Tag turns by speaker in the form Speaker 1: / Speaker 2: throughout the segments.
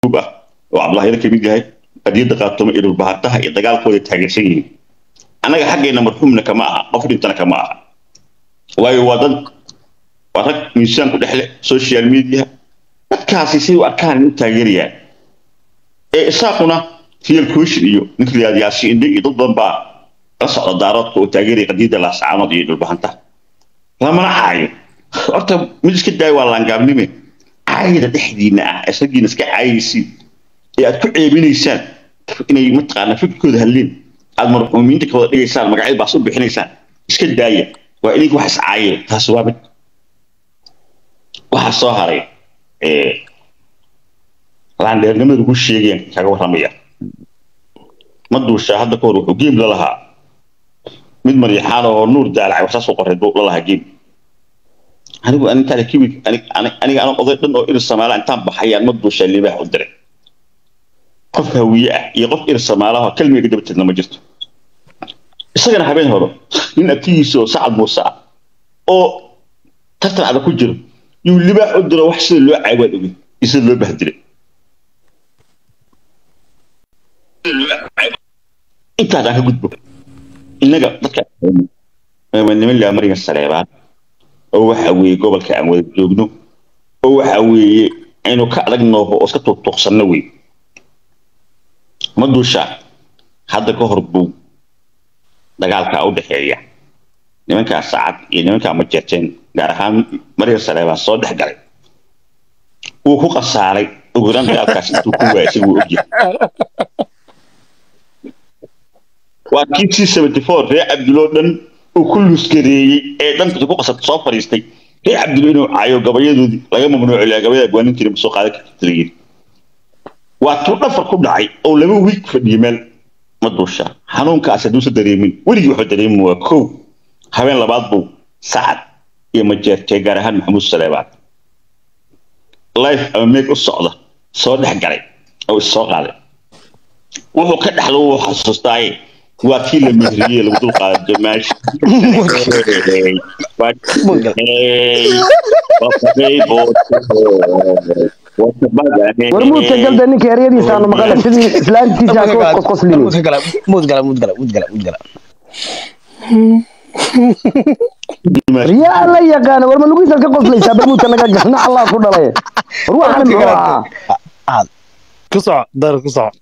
Speaker 1: gruub ah oo cabdulahyada ka mid yahay qadiyadda qaatoma iyo dhulbahantaha iyo dagaalkooda taageersan yihiin annaga xaggeena marxuumna kama aha qof dhintana kama aha waayo waa dad waa rag miisaan ku dhexle social media dadkaasi say u arkaan in u taageerayaan ee isaaquna real question iyo ninka la yaasi indhe iyo dad badan baa la socda daaroodka oo taageeraya qadiyadda laasacaanood iyo dhulbahantaha lamana caayo horta mid iska daaya waa laangaabnime caayada dhexdiina ah isagiina iska caayaysiin ee aad ku ceebinaysaan inay mataqaana fikirkooda hadleen aad marxuumiinta ka wada dhigaysaan magacyada baas u bixinaysaan iska daaya waa idinka wax iscaayeen taasi waa mid waxaa soo haray laandheernimada lagu sheegayaan kaga warramaya ma duushaa hadda ka hor wuxuu geem la lahaa mid maryaxaan oo nuur daalacay waxsaas u qoray la lahaa geem anigu anintaale kiwi aniga anan oday dhan oo irir samaala intaan baxayaan ma duushaa libaax u diray qof hawiye ah iyo qof irir samaalaha kelmiga ka dabateedna ma jirto isagana habeen hore nin abtigiisa oo sacad muuse ah oo tartan adag ku jiro yuu libaax u diro wax sida loo caawaad ogey iyo sida loo bahdilay intaas aan ka gudbo innaga dadka niman laa mariga saleebaan oo waxa weeye gobolka aan wada joogno oo waxa weeye aynu ka adag nooho oo iska tuuqtuuqsanno wey ma duushaa hadda ka hor buu dagaalka u dhexeeya nimankaa sacad iyo nimankaa ma jeerteen gaar ahaan mariga saleebaan soo dhex galay wuu ku khasaaray ugu yaraan dagaalkaas intuu ku waayay isagu ogyahay waa kii c seventy four reer cabduloo dhan uu ku luusgareeyey ee dhanka ku qasabta soo fadhiistay reer cabdulo inuu caayo gabayadoodii laga mamnuuco ilaa gabayada gwaanin jiray masoo qaadan karta layiri waa tuu dhafar ku dhacay oo laba wiig fadhiyay meel ma duusha xanuunkaas hadduusa dareemin weligii wuxuu dareemin waa kow habeen labaad buu sacad iyo majeertee gaar ahaan maxamuud saleebaan life ama meeg u socda soo dhex galay oo is soo qaaday wuxuu ka dhexlo wuu xasuustaaye waa kii la mehriyey lagu dul qaado meesha
Speaker 2: warmuudka galda ninka eryadiisaanu maqale sidii islaantiisa qosqoslin riyaa la yaqaana war ma lugiisaad ka qoslaysaa barmuudka naga galna allah ku dhalay war waxaan muxuu ahaa
Speaker 3: ku soco dar ku soco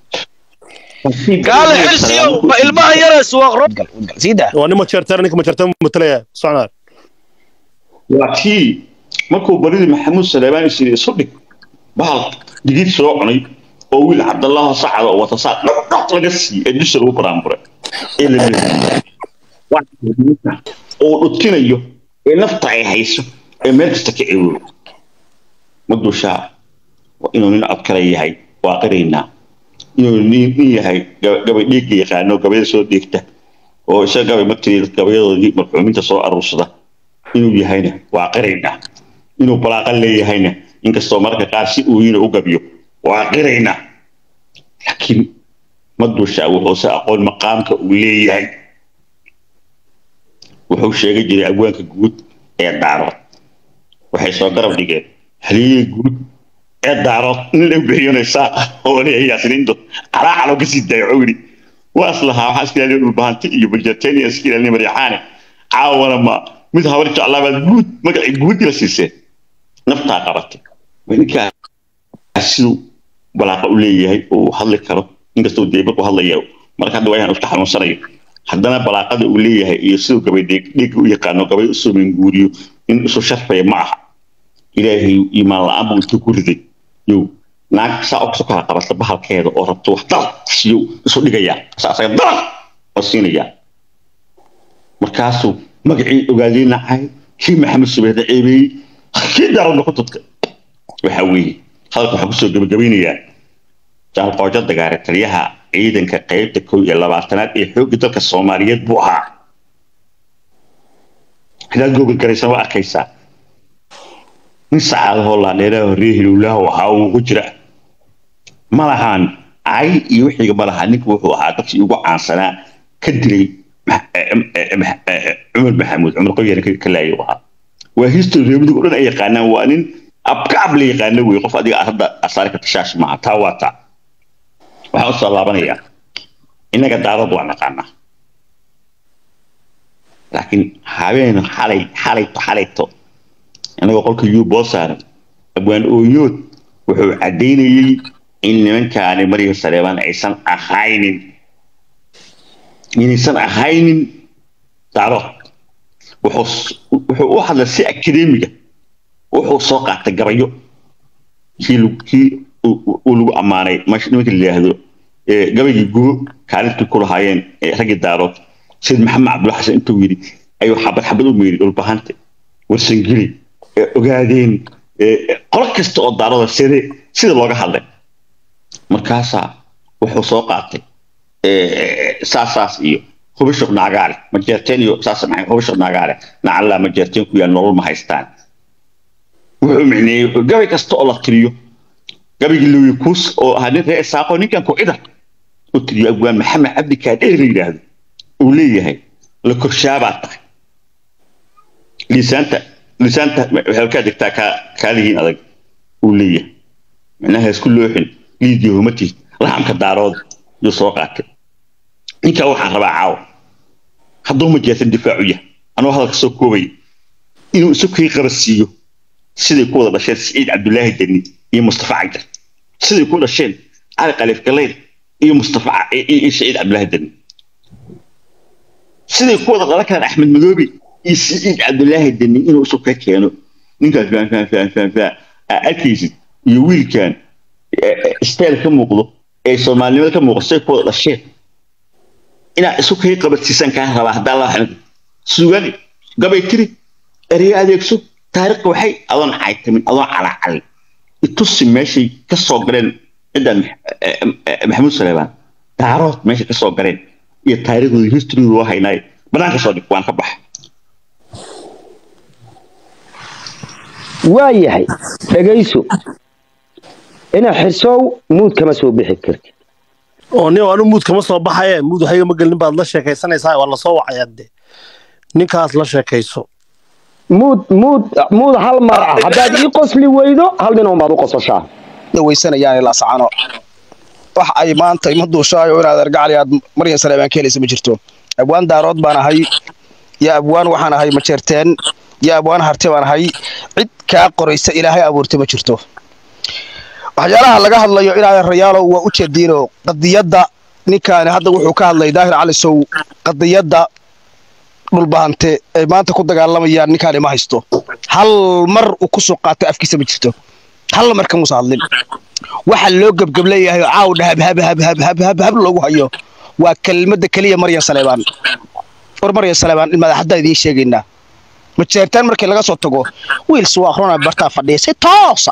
Speaker 4: قال حرسيو ما الماء يرس وغرب
Speaker 5: سيدا
Speaker 3: waa nin majeerteer ninka majeerteer matalaya soconaa
Speaker 1: waa kii markuu baridii maxamuud saleebaan is isu dhig bahal digid soo cunay oo wiil cabdallaho sacada oo wata saa dhaqdhaq laga siiyey ee dusha lagu baraanburay ee la leeyahay oo dhutinayo ee nafta ay hayso ee meel kasta ka eewo ma dushaa waa inuu nin cod kale yahay waa qiraynaa inuu nin nin yahay gabay dhiigga yaqaano gabayada soo dhiigta oo isaga gabay matiri gabayadoodii marxuuminta soo aruursada inuu yahayna waa qiraynaa inuu balaaqan leeyahayna inkastoo mararka qaar si uu yina u gabiyo waa qiraynaa laakiin ma dushaa wuxuu se aqoon maqaamka uu leeyahay wuxuu sheegi jiray abwaanka guud ee daarood waxay soo garab dhigeen haliyey guud ee daarood nin la bixiyonaysaa oo leeyahay yaasiniinto calaacaloo kasii daayo cowri waas lahaa waxaa iska ilaaliya dhulbahanti iyo bajarteen iyo iska ilaalinay maryaxaane caawana ma mid habar jeclaabaad guud magacii guud ila siiseen naftaa qabatay ninkaas siduu balaaqa u leeyahay uu hadli karo inkastoo dee markuu hadlaya marka hadda waa inaan iska xanuunsanayo haddana balaaqada uu leeyahay iyo siduu gabay dhiigga u yaqaano gabay usoo minguuriyo in isu sharfaya ma aha ilaahay iimaan la-aan buu intuu ku riday yow naag saa oo kasoo kala qabata bahalkeeda oo rabto wax dalaq siyo isu dhigayaa saa asaga dalaq oo siinayaa markaasuu magacii ogaadii nacay kii maxamed subeede ceebeeyey kii daaradna ku tudkay waxa weeye hadalka waxaan kusoo gebagabaynayaa jaalqoojo dagaare taliyaha ciidanka qaybta kow iyo labaatanaad ee xoogga dalka soomaaliyeed buu ahaa hadaad googan garaysan waa arkaysaa nin sacaadahoo laadheeraha horreye hilowlaha ahaa uu ku jira ma lahaan cay iyo wixiiga ma lahaa ninka wuxuu ahaa dadkii ugu caansanaa ka dilay cumar maxamuud cumar qoyana ka laayay ahaa waa history reebadiga o dhan ay yaqaanaan waa nin abka ab la yaqaano wey qof adiga aad hadda asaari karta shaash maaha taa waa taa waxaan usoo laabanayaa innaga daarad waa naqaanaa laakiin habeen xalay xalayto xalayto innagoo qolka yuu boo saaran abwaan ooyood wuxuu caddaynayey in nimankaani marya saleebaan aysan ahaynin inaysan ahaynin daarood wuxuu wuxuu u hadlay si akademiga wuxuu soo qaatay gabayo kii lagu- kii uu uu lagu ammaanay mash nimanka la yidhaahdo ee gabaygii gubo kaalintii ku lahaayeen ee raggii daarood sayid maxamed cabdulla xasan intuu yidhi ayuu xabad xabad u meeri dhulbahante warsangeli ee ogaadeen ee qolo kasta oo daaroda side sida looga hadlay markaasaa wuxuu soo qaatay ee, saasaas iyo hubisho naagaale majeerteen iyo saas maxay hubisho naagaale nacallaa majeerteen ku yaal nolol ma haystaan wuxuu micneeyey wuxuu gabay kasta oo la tiriyo gabaygii luwi kuus oo ahaa nin reer isaaqo ninkan ku-ida u tiriyo abwaan maxamed cabdi kaadheer la yidhaahdo uu leeyahay la korshaabaa tahay liisaanta liisaanta waxay ka degtaa kaa kaalihiin adag uu leeyahay micnaha isku looxin liidii humatiis lahamka daarood yuu soo qaatay ninkaa waxaan rabaa caawa hadduu ma jeesan difaacu yahay anuu hadalka soo koobaya inuu isu kii qabasiiyo siday ku wada dhasheen siciid cabdulaahi deni iyo mustafa cajar siday ku dhasheen cali khaliif galeyr iyo mustafa Ca- iyo iyo siciid cabdulaahi deni siday ku wada dhalan karaan axmed madoobe iyo siciid cabdulaahi deni inuu isu ka keeno ninkaas faan faan faan faan faan aa arkaysid iyo wiilkan style ka muuqdo ee soomaalinimada ka muuqdo siday ku wada dhasheen inaad isu kay qabadsiisan kaa rabaa haddaa la xamid sugan gabay tiri ereyo adeegso taariikhda waxay adoon caytamin adoon calacalin itusi meeshay ka soo galeen cidan maxamuud saleebaan daarood meeshay ka soo galeen iyo taariikhdooda history loo haynaay banaanka soo dhig waan ka baxa
Speaker 2: waa yahay dhegayso ina xirsow muud kama soo bixi kartid
Speaker 3: oo nin anu muud kama soo baxaye muud waxayga ma gelin baad la sheekaysanaysaa waa lasoo wacayaa de ninkaas la sheekayso
Speaker 2: muud muud muud hal mar ah haddaad ii qosli weydo hal nin un baad u qososhaa
Speaker 5: dhawaysanayaan ilaa sacano wax ay maanta ima duushaayo inaad argacali aad maryan saleebaan ka helaysa ma jirto abwaan daarood baan ahay iyo abwaan waxaan ahay majeerteen iyo abwaan harte baan ahay cid kaa qoraysa ilaahay abuurtay ma jirto waxyaalaha laga hadlayo inaad rayaalow waa u jeediino qadiyadda ninkaani hadda wuxuu ka hadlay daahir cali sow qadiyadda dhulbahante ay maanta ku dagaalamayaan ninkaani ma haysto hal mar uu ku soo qaatay afkiisa ma jirto hal mar kamuusa hadlin waxa loo gebgableeyahay oo caaw dhahab hab hab hab hab hab hab loogu hayo waa kelmadda keliya maryan saleebaan war maryan saleebaan in madaxadda idiin sheegaynaa majeertaan markii laga soo tago wiils waa akhrona bartaa fadhiya si toosa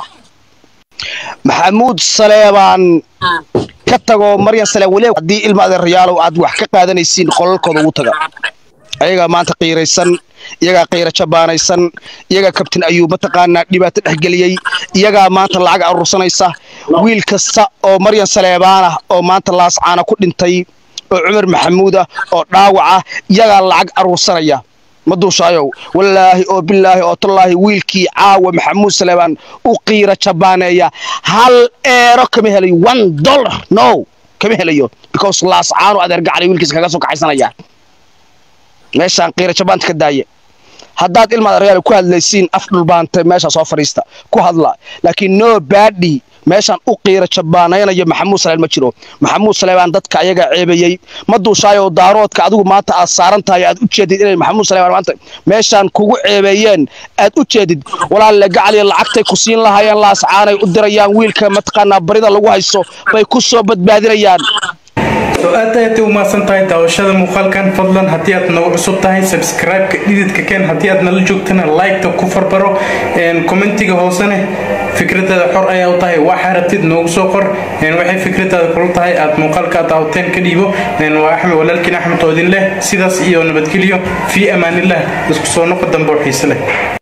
Speaker 5: maxamuud saleebaan ka tago maryan saleebaan weli haddii ilma adeerayaalow aad wax ka qaadanaysiin qolalkooda ugu taga ayagaa maanta qiiraysan iyagaa qiira jabaanaysan iyagaa kabtin ayuu mataqaanaa dhibaato dhexgeliyey iyagaa maanta lacag aruursanaysa wiil kasta oo maryan saleebaan ah oo maanta laascaana ku dhintay oo cumar maxamuud ah oo dhaawac ah iyagaa lacag aruursanaya ma duushaayow wallaahi oo bilaahi oo tallaahi wiilkii caawa maxamuud saleebaan u qiira jabaaneeya hal eero kama helayo one dollar no kama helayo because laascaanu adeer gacalay wiilkiisa kaga soo kaxaysanaya meeshaan qiira jabaanta ka daaye haddaad ilmaad reyaal ku hadlaysiin af dhulbaantay meeshaa soo fadhiista ku hadla laakiin no baadhi meeshaan u qiira jabaanaynayo maxamuud saleebaan ma jiro maxamuud saleebaan dadka ayagaa ceebayey ma duushaayo daaroodka adigu maanta aad saaran tahay aad u jeedid inay maxamuud saleebaan maanta meeshaan kugu ceebeeyeen aad u jeedid walaalle gacaliya lacagtay ku siin lahaayeen laascaanay u dirayaan wiilka mataqaanaa barida lagu hayso bay ku soo badbaadinayaan
Speaker 6: so aad ayaad u mahadsan tahay daawashada muuqaalkan fadlan haddii aad nagu cusub tahay subscribe-ka dhididka keen haddii aad nala joogtana like-ta ku farbaro commentiga hoosene fikradaada xor ayaa u tahay waxa rabtid noogu soo qor waxay fikradaada kula tahay aad muuqaalka aad daawateen ka dhiibo waa axmed walaalkiin axmed oo idin leh sidaas iyo nabadgelyo fii amaanillah isku soo noqo dambe oo xiise leh